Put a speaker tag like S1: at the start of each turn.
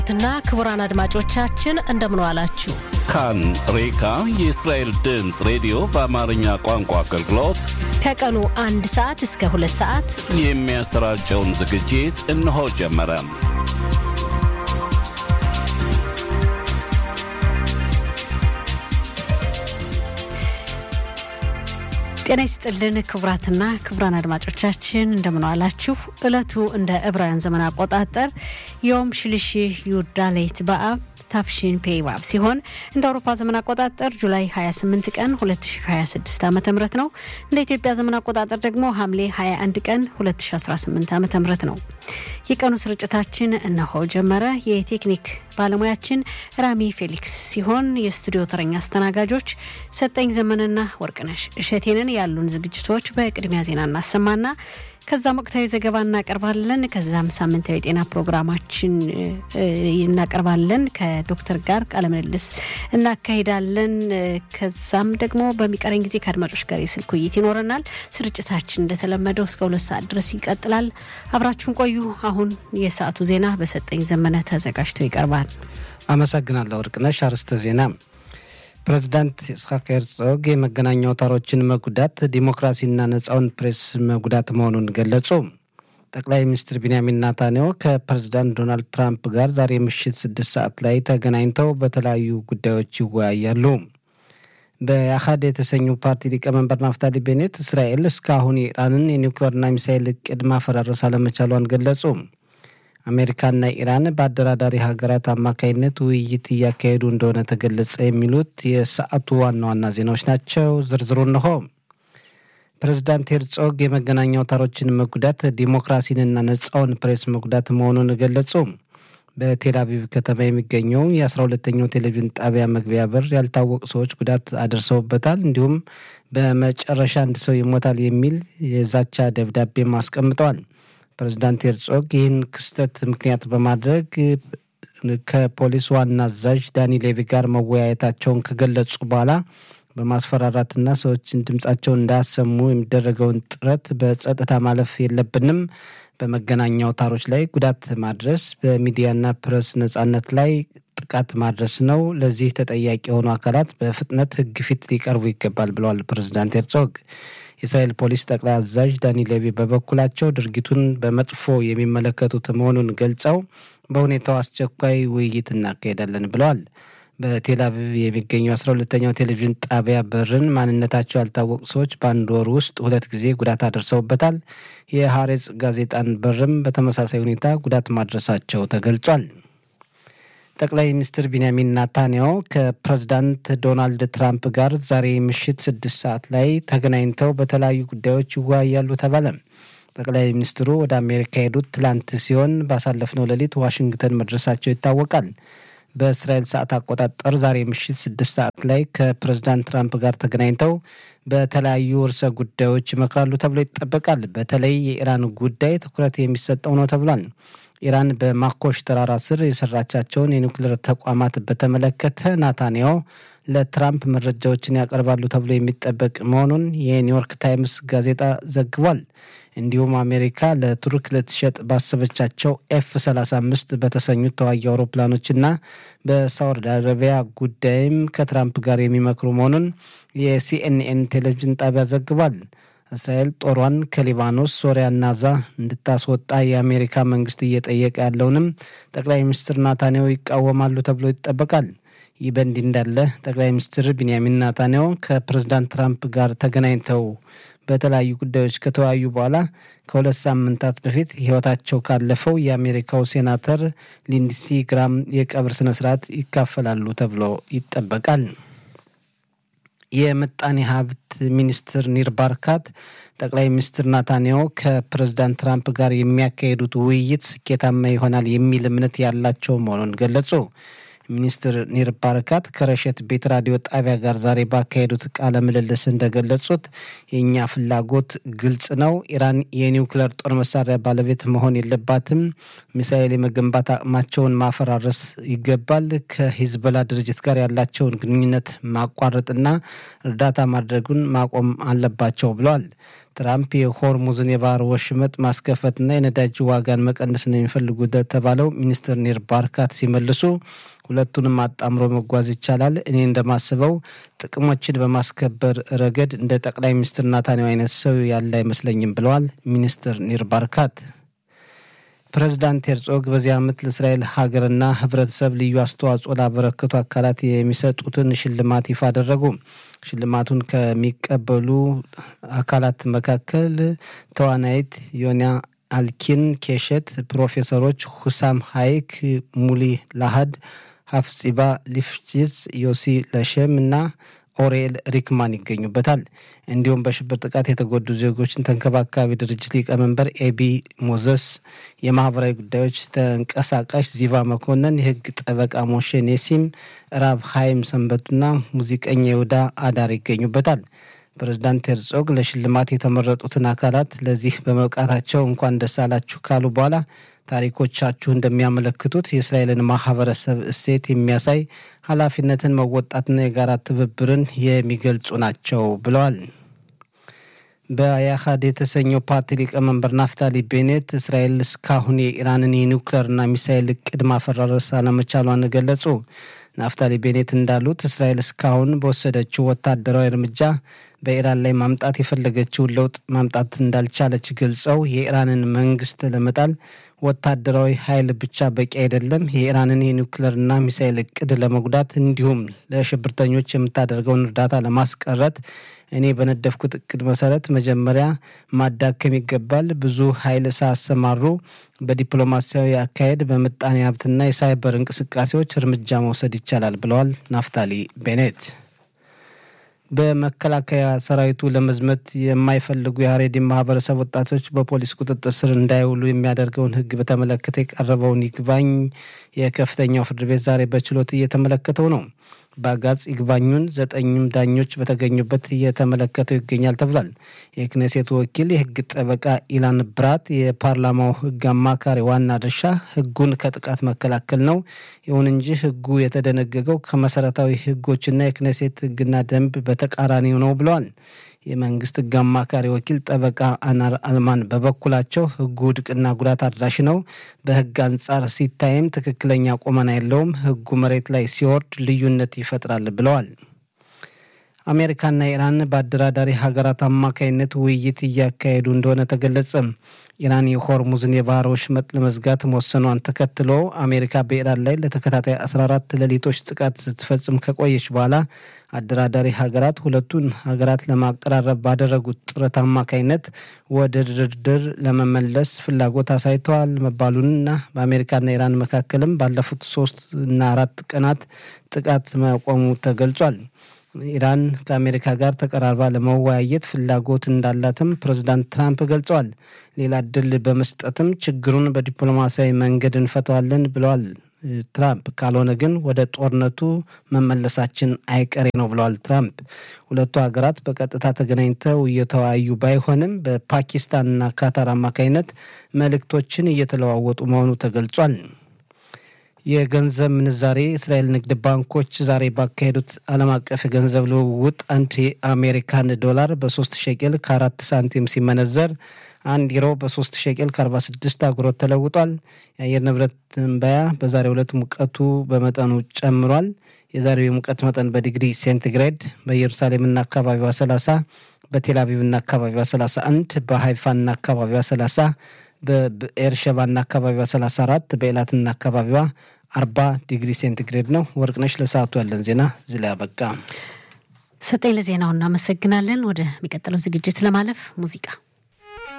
S1: ትና ክቡራን አድማጮቻችን እንደምን ዋላችሁ።
S2: ካን ሬካ የእስራኤል ድምፅ ሬዲዮ በአማርኛ ቋንቋ አገልግሎት
S1: ከቀኑ አንድ ሰዓት እስከ ሁለት ሰዓት
S2: የሚያሰራጨውን ዝግጅት እነሆ ጀመረ።
S1: ጤና ይስጥልን ክቡራትና ክቡራን አድማጮቻችን እንደምን ዋላችሁ። ዕለቱ እንደ ዕብራውያን ዘመን አቆጣጠር ዮም ሽልሺ ዩዳሌት በአብ ታፍሺን ፔይባብ ሲሆን እንደ አውሮፓ ዘመን አቆጣጠር ጁላይ 28 ቀን 2026 ዓ ም ነው። እንደ ኢትዮጵያ ዘመን አቆጣጠር ደግሞ ሐምሌ 21 ቀን 2018 ዓ ም ነው። የቀኑ ስርጭታችን እነሆ ጀመረ። የቴክኒክ ባለሙያችን ራሚ ፌሊክስ ሲሆን የስቱዲዮ ተረኛ አስተናጋጆች ሰጠኝ ዘመንና ወርቅነሽ እሸቴንን ያሉን ዝግጅቶች በቅድሚያ ዜና እናሰማና ከዛም ወቅታዊ ዘገባ እናቀርባለን። ከዛም ሳምንታዊ የጤና ፕሮግራማችን እናቀርባለን። ከዶክተር ጋር ቃለምልልስ እናካሂዳለን። ከዛም ደግሞ በሚቀረኝ ጊዜ ከአድማጮች ጋር የስልክ ውይይት ይኖረናል። ስርጭታችን እንደተለመደው እስከ ሁለት ሰዓት ድረስ ይቀጥላል። አብራችሁን ቆዩ። አሁን የሰዓቱ ዜና በሰጠኝ ዘመነ ተዘጋጅቶ ይቀርባል።
S3: አመሰግናለሁ ወርቅነሽ። አርዕስተ ዜና ፕሬዚዳንት ይስሐቅ ሄርዞግ የመገናኛ አውታሮችን መጉዳት ዲሞክራሲና ነጻውን ፕሬስ መጉዳት መሆኑን ገለጹ። ጠቅላይ ሚኒስትር ቢንያሚን ናታንያሁ ከፕሬዚዳንት ዶናልድ ትራምፕ ጋር ዛሬ ምሽት ስድስት ሰዓት ላይ ተገናኝተው በተለያዩ ጉዳዮች ይወያያሉ። በአሃድ የተሰኙ ፓርቲ ሊቀመንበር ናፍታሊ ቤኔት እስራኤል እስካሁን የኢራንን የኒውክሌርና ሚሳይል እቅድ ማፈራረስ አለመቻሏን ገለጹ። አሜሪካና ኢራን በአደራዳሪ ሀገራት አማካይነት ውይይት እያካሄዱ እንደሆነ ተገለጸ። የሚሉት የሰዓቱ ዋና ዋና ዜናዎች ናቸው። ዝርዝሩ እንሆ። ፕሬዚዳንት ሄርጾግ የመገናኛ አውታሮችን መጉዳት ዲሞክራሲንና ነጻውን ፕሬስ መጉዳት መሆኑን ገለጹ። በቴል አቪቭ ከተማ የሚገኘው የአስራ ሁለተኛው ቴሌቪዥን ጣቢያ መግቢያ በር ያልታወቁ ሰዎች ጉዳት አደርሰውበታል። እንዲሁም በመጨረሻ አንድ ሰው ይሞታል የሚል የዛቻ ደብዳቤም አስቀምጠዋል። ፕሬዚዳንት ሄርጾግ ይህን ክስተት ምክንያት በማድረግ ከፖሊስ ዋና አዛዥ ዳኒ ሌቪ ጋር መወያየታቸውን ከገለጹ በኋላ በማስፈራራትና ሰዎችን ድምፃቸውን እንዳያሰሙ የሚደረገውን ጥረት በጸጥታ ማለፍ የለብንም፣ በመገናኛ አውታሮች ላይ ጉዳት ማድረስ በሚዲያና ፕሬስ ነጻነት ላይ ጥቃት ማድረስ ነው። ለዚህ ተጠያቂ የሆኑ አካላት በፍጥነት ሕግ ፊት ሊቀርቡ ይገባል ብለዋል ፕሬዚዳንት ሄርጾግ። የእስራኤል ፖሊስ ጠቅላይ አዛዥ ዳኒ ሌቪ በበኩላቸው ድርጊቱን በመጥፎ የሚመለከቱት መሆኑን ገልጸው በሁኔታው አስቸኳይ ውይይት እናካሄዳለን ብለዋል። በቴል አቪቭ የሚገኘው አስራ ሁለተኛው ቴሌቪዥን ጣቢያ በርን ማንነታቸው ያልታወቁ ሰዎች በአንድ ወር ውስጥ ሁለት ጊዜ ጉዳት አደርሰውበታል። የሐሬጽ ጋዜጣን በርም በተመሳሳይ ሁኔታ ጉዳት ማድረሳቸው ተገልጿል። ጠቅላይ ሚኒስትር ቢንያሚን ናታንያሁ ከፕሬዚዳንት ዶናልድ ትራምፕ ጋር ዛሬ ምሽት ስድስት ሰዓት ላይ ተገናኝተው በተለያዩ ጉዳዮች ይወያያሉ ተባለ። ጠቅላይ ሚኒስትሩ ወደ አሜሪካ የሄዱት ትላንት ሲሆን ባሳለፍነው ሌሊት ዋሽንግተን መድረሳቸው ይታወቃል። በእስራኤል ሰዓት አቆጣጠር ዛሬ ምሽት ስድስት ሰዓት ላይ ከፕሬዚዳንት ትራምፕ ጋር ተገናኝተው በተለያዩ ርዕሰ ጉዳዮች ይመክራሉ ተብሎ ይጠበቃል። በተለይ የኢራን ጉዳይ ትኩረት የሚሰጠው ነው ተብሏል። ኢራን በማኮሽ ተራራ ስር የሰራቻቸውን የኒውክሌር ተቋማት በተመለከተ ናታንያሁ ለትራምፕ መረጃዎችን ያቀርባሉ ተብሎ የሚጠበቅ መሆኑን የኒውዮርክ ታይምስ ጋዜጣ ዘግቧል። እንዲሁም አሜሪካ ለቱርክ ልትሸጥ ባሰበቻቸው ኤፍ 35 በተሰኙት ተዋጊ አውሮፕላኖችና በሳውዲ አረቢያ ጉዳይም ከትራምፕ ጋር የሚመክሩ መሆኑን የሲኤንኤን ቴሌቪዥን ጣቢያ ዘግቧል። እስራኤል ጦሯን ከሊባኖስ ሶሪያና ዛ እንድታስወጣ የአሜሪካ መንግስት እየጠየቀ ያለውንም ጠቅላይ ሚኒስትር ናታንያሁ ይቃወማሉ ተብሎ ይጠበቃል። ይህ በእንዲህ እንዳለ ጠቅላይ ሚኒስትር ቢንያሚን ናታንያሁ ከፕሬዚዳንት ትራምፕ ጋር ተገናኝተው በተለያዩ ጉዳዮች ከተወያዩ በኋላ ከሁለት ሳምንታት በፊት ሕይወታቸው ካለፈው የአሜሪካው ሴናተር ሊንድሲ ግራም የቀብር ስነስርዓት ይካፈላሉ ተብሎ ይጠበቃል። የምጣኔ ሀብት ሚኒስትር ኒር ባርካት ጠቅላይ ሚኒስትር ናታንያሁ ከፕሬዚዳንት ትራምፕ ጋር የሚያካሂዱት ውይይት ስኬታማ ይሆናል የሚል እምነት ያላቸው መሆኑን ገለጹ። ሚኒስትር ኒር ባረካት ከረሸት ቤት ራዲዮ ጣቢያ ጋር ዛሬ ባካሄዱት ቃለ ምልልስ እንደገለጹት የእኛ ፍላጎት ግልጽ ነው። ኢራን የኒውክለር ጦር መሳሪያ ባለቤት መሆን የለባትም። ሚሳኤል የመገንባት አቅማቸውን ማፈራረስ ይገባል። ከሂዝቦላ ድርጅት ጋር ያላቸውን ግንኙነት ማቋረጥና እርዳታ ማድረጉን ማቆም አለባቸው ብለዋል። ትራምፕ የሆርሙዝን የባህር ወሽመጥ ማስከፈትና የነዳጅ ዋጋን መቀነስ ነው የሚፈልጉት የተባለው ሚኒስትር ኒር ባርካት ሲመልሱ ሁለቱንም አጣምሮ መጓዝ ይቻላል። እኔ እንደማስበው ጥቅሞችን በማስከበር ረገድ እንደ ጠቅላይ ሚኒስትር ናታንያሁ አይነት ሰው ያለ አይመስለኝም ብለዋል ሚኒስትር ኒር ባርካት። ፕሬዚዳንት ሄርጾግ በዚህ ዓመት ለእስራኤል ሀገርና ሕብረተሰብ ልዩ አስተዋጽኦ ላበረከቱ አካላት የሚሰጡትን ሽልማት ይፋ አደረጉ። ሽልማቱን ከሚቀበሉ አካላት መካከል ተዋናይት ዮና አልኪን ኬሸት፣ ፕሮፌሰሮች ሁሳም ሀይክ፣ ሙሊ ላሃድ፣ ሀፍጺባ ሊፍቺዝ፣ ዮሲ ለሸም እና ኦሬል ሪክማን ይገኙበታል። እንዲሁም በሽብር ጥቃት የተጎዱ ዜጎችን ተንከባካቢ ድርጅት ሊቀመንበር ኤቢ ሞዘስ፣ የማህበራዊ ጉዳዮች ተንቀሳቃሽ ዚቫ መኮንን፣ የህግ ጠበቃ ሞሼ ኔሲም፣ ራብ ሀይም ሰንበቱና ሙዚቀኛ ይሁዳ አዳር ይገኙበታል። ፕሬዚዳንት ሄርጾግ ለሽልማት የተመረጡትን አካላት ለዚህ በመብቃታቸው እንኳን ደስ አላችሁ ካሉ በኋላ ታሪኮቻችሁ እንደሚያመለክቱት የእስራኤልን ማህበረሰብ እሴት የሚያሳይ ኃላፊነትን መወጣትና የጋራ ትብብርን የሚገልጹ ናቸው ብለዋል። በያሃድ የተሰኘው ፓርቲ ሊቀመንበር ናፍታሊ ቤኔት እስራኤል እስካሁን የኢራንን የኒውክሌርና ሚሳይል እቅድ ማፈራረስ አለመቻሏን ገለጹ። ናፍታሊ ቤኔት እንዳሉት እስራኤል እስካሁን በወሰደችው ወታደራዊ እርምጃ በኢራን ላይ ማምጣት የፈለገችውን ለውጥ ማምጣት እንዳልቻለች ገልጸው የኢራንን መንግስት ለመጣል ወታደራዊ ኃይል ብቻ በቂ አይደለም፣ የኢራንን የኒውክሌርና ሚሳይል እቅድ ለመጉዳት እንዲሁም ለሽብርተኞች የምታደርገውን እርዳታ ለማስቀረት እኔ በነደፍኩት እቅድ መሰረት መጀመሪያ ማዳከም ይገባል። ብዙ ኃይል ሳያሰማሩ በዲፕሎማሲያዊ አካሄድ በምጣኔ ሀብትና የሳይበር እንቅስቃሴዎች እርምጃ መውሰድ ይቻላል ብለዋል ናፍታሊ ቤኔት። በመከላከያ ሰራዊቱ ለመዝመት የማይፈልጉ የሀሬዲን ማህበረሰብ ወጣቶች በፖሊስ ቁጥጥር ስር እንዳይውሉ የሚያደርገውን ሕግ በተመለከተ የቀረበውን ይግባኝ የከፍተኛው ፍርድ ቤት ዛሬ በችሎት እየተመለከተው ነው። በአጋጽ ይግባኙን ዘጠኝም ዳኞች በተገኙበት እየተመለከተው ይገኛል ተብሏል። የክኔሴቱ ወኪል የህግ ጠበቃ ኢላን ብራት የፓርላማው ህግ አማካሪ ዋና ድርሻ ህጉን ከጥቃት መከላከል ነው። ይሁን እንጂ ህጉ የተደነገገው ከመሰረታዊ ህጎችና የክኔሴት ህግና ደንብ በተቃራኒው ነው ብለዋል። የመንግስት ህግ አማካሪ ወኪል ጠበቃ አናር አልማን በበኩላቸው ህጉ ውድቅና ጉዳት አድራሽ ነው፣ በህግ አንጻር ሲታይም ትክክለኛ ቁመና የለውም፣ ህጉ መሬት ላይ ሲወርድ ልዩነት ይፈጥራል ብለዋል። አሜሪካና ኢራን በአደራዳሪ ሀገራት አማካይነት ውይይት እያካሄዱ እንደሆነ ተገለጸ። ኢራን የሆርሙዝን የባህር ወሽመጥ ለመዝጋት መወሰኗን ተከትሎ አሜሪካ በኢራን ላይ ለተከታታይ 14 ሌሊቶች ጥቃት ስትፈጽም ከቆየች በኋላ አደራዳሪ ሀገራት ሁለቱን ሀገራት ለማቀራረብ ባደረጉት ጥረት አማካይነት ወደ ድርድር ለመመለስ ፍላጎት አሳይተዋል መባሉንና በአሜሪካና ኢራን መካከልም ባለፉት ሶስት እና አራት ቀናት ጥቃት መቆሙ ተገልጿል። ኢራን ከአሜሪካ ጋር ተቀራርባ ለመወያየት ፍላጎት እንዳላትም ፕሬዚዳንት ትራምፕ ገልጸዋል። ሌላ እድል በመስጠትም ችግሩን በዲፕሎማሲያዊ መንገድ እንፈተዋለን ብለዋል ትራምፕ። ካልሆነ ግን ወደ ጦርነቱ መመለሳችን አይቀሬ ነው ብለዋል ትራምፕ። ሁለቱ ሀገራት በቀጥታ ተገናኝተው እየተወያዩ ባይሆንም በፓኪስታንና ካታር አማካኝነት መልእክቶችን እየተለዋወጡ መሆኑ ተገልጿል። የገንዘብ ምንዛሬ እስራኤል ንግድ ባንኮች ዛሬ ባካሄዱት ዓለም አቀፍ የገንዘብ ልውውጥ አንድ የአሜሪካን ዶላር በሶስት ሸቄል ከአራት ሳንቲም ሲመነዘር አንድ ዩሮ በሶስት ሸቄል ከአርባ ስድስት አጉሮት ተለውጧል። የአየር ንብረት ትንበያ በዛሬው ዕለት ሙቀቱ በመጠኑ ጨምሯል። የዛሬው የሙቀት መጠን በዲግሪ ሴንቲግሬድ በኢየሩሳሌምና አካባቢዋ 30፣ በቴልአቪቭና አካባቢዋ 31፣ በሃይፋና አካባቢዋ 30 በኤርሸባና አካባቢዋ 34 በኤላትና አካባቢዋ 40 ዲግሪ ሴንቲግሬድ ነው። ወርቅነሽ ለሰዓቱ ያለን ዜና እዚህ ላይ አበቃ።
S1: ሰጠኝ ለዜናው እናመሰግናለን። ወደ ሚቀጥለው ዝግጅት ለማለፍ ሙዚቃ